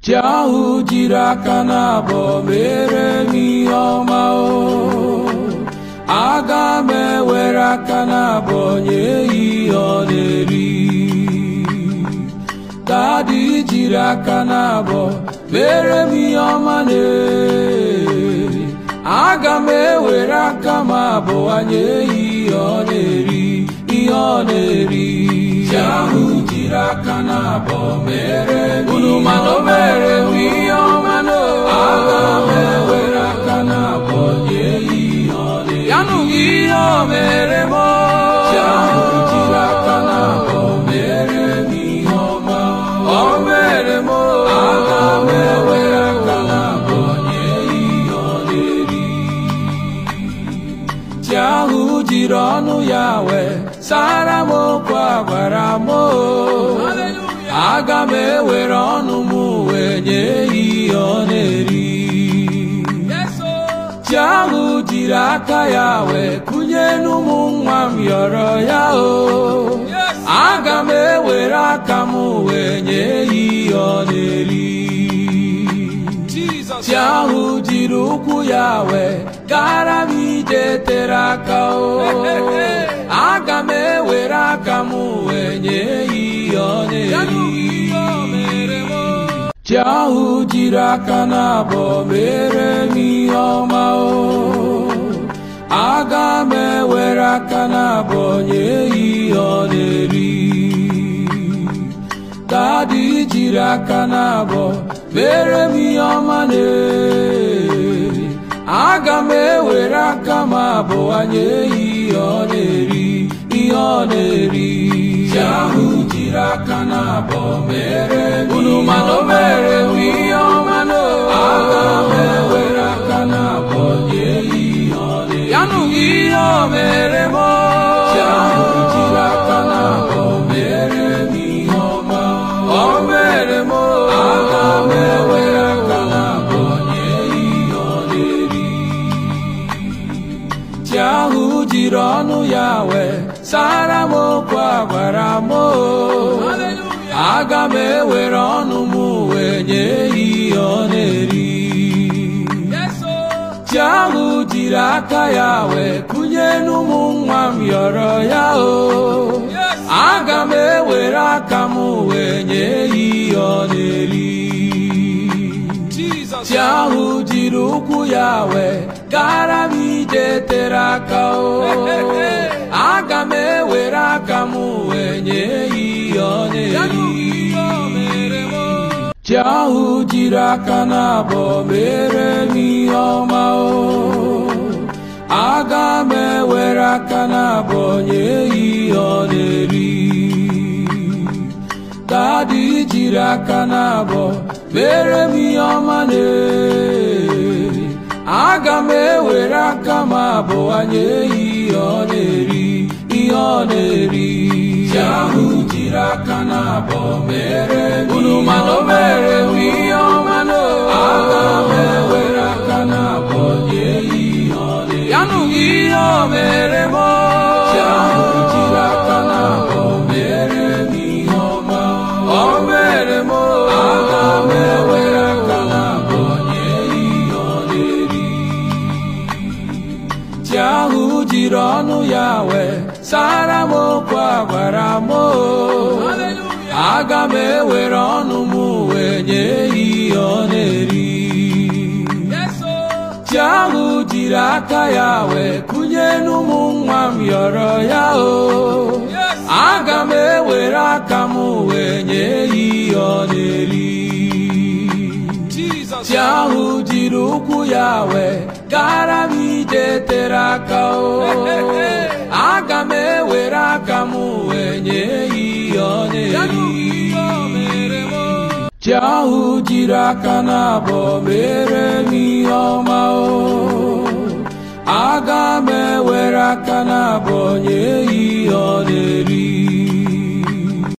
chi ahụ jiri aka na-abọ mere m ihe ọma o aga m ewere aka na-abọ nye ya ihe ọ na-eri dadi jiri aka na-abọ mere m ihe ọma na aga m ewere aka m abụọ nye ya ihe ọ na-eri ihe ọ na-eri chi ahụ jiri aka na-abọ mere m unu mana o mere m ihe ọma na aga m ewere aka na-abọ nye ya ihe ọ na-eri ya nụ ihe o mere m chi ahụ jiri aka na-abọ mere m ihe ọma o mere m aga m ewere aka na-abọ nye ya ihe ọ na-eri chi ahụ jiri ọnụ ya wee sara m okwu a gwara m o aga m ewere ọnụ m wee nye ya ihe ọ na-eri chi ahụ jiri aka ya wee kụnye n'ụmụ nwa m yọrọ ya o aga m ewere aka m wee nye ya ihe ọ na-eri chi ahụ jiri ụkwụ ya wee gara m ije tere aka o aga m ewere aka m wee nye ya ihe ọ na-eri chi ahụ jiri aka na-abọ mere m ihe ọma o aga m ewere aka na-abọ nye ya ihe ọ na-eri dadi jiri aka na-abọ mere m ihe ọma na aga m ewere aka m abụọ nye ya ihe ọ na-eri ihe ọ na-eri chi ahụ jiri aka na-abọ mere m unu mana o mere m ihe ọma na aga m ewere aka na-abọ nye ya ihe ọ na-eri ya nụ ihe o mere m chi ahụ jiri aka na-abọ mere m ihe ọma o mere m aga m ewere aka na-abọ nye ya ihe ọ na-eri chi ahụ jiri ọnụ ya wee sara m okwu a gwara m o aga m ewere ọnụ m wee nye ya ihe ọ na-eri chi ahụ jiri aka ya wee kụnye n'ụmụ nwa m yọrọ ya o aga m ewere aka m wee nye ya ihe ọ na-eri chi ahụ jiri ụkwụ ya wee gara m ije tere aka o aga m ewere aka m wee nye ya ihe ọ na-eri chi ahụ jiri aka na-abọ mere m ihe ọma o aga m ewere aka na-abọ nye ya ihe ọ na-eri dadi jiri aka na-abọ mere m ihe ọma na aga m ewere aka m abụọ nye ya ihe ọ na-eri ihe ọ na-eri chi ahụ jiri aka na-abọ mere m unu mana o mere m ihe ọma na aga m ewere aka na-abọ nye ya ihe ọ na-eri ya nụ ihe o mere m chi ahụ jiri aka na-abọ mere m ihe ọma o mere m aga m ewere aka na-abọ nye ya ihe ọ na-eri chi ahụ jiri ọnụ ya wee sara m okwu a gwara m o aga m ewere ọnụ m wee nye ya ihe ọ na-eri chi ahụ jiri aka ya wee kụnye n'ụmụ nwa m yọrọ ya o aga m ewere aka m wee nye ya ihe ọ na-eri chi ahụ jiri ụkwụ ya wee gara m ije tere aka o aga m ewere aka m wee nye ya ihe ọ na-eri chi ahụ jiri aka na-abọ mere m ihe ọma o aga m ewere aka na-abọ nye ya ihe ọ na-eri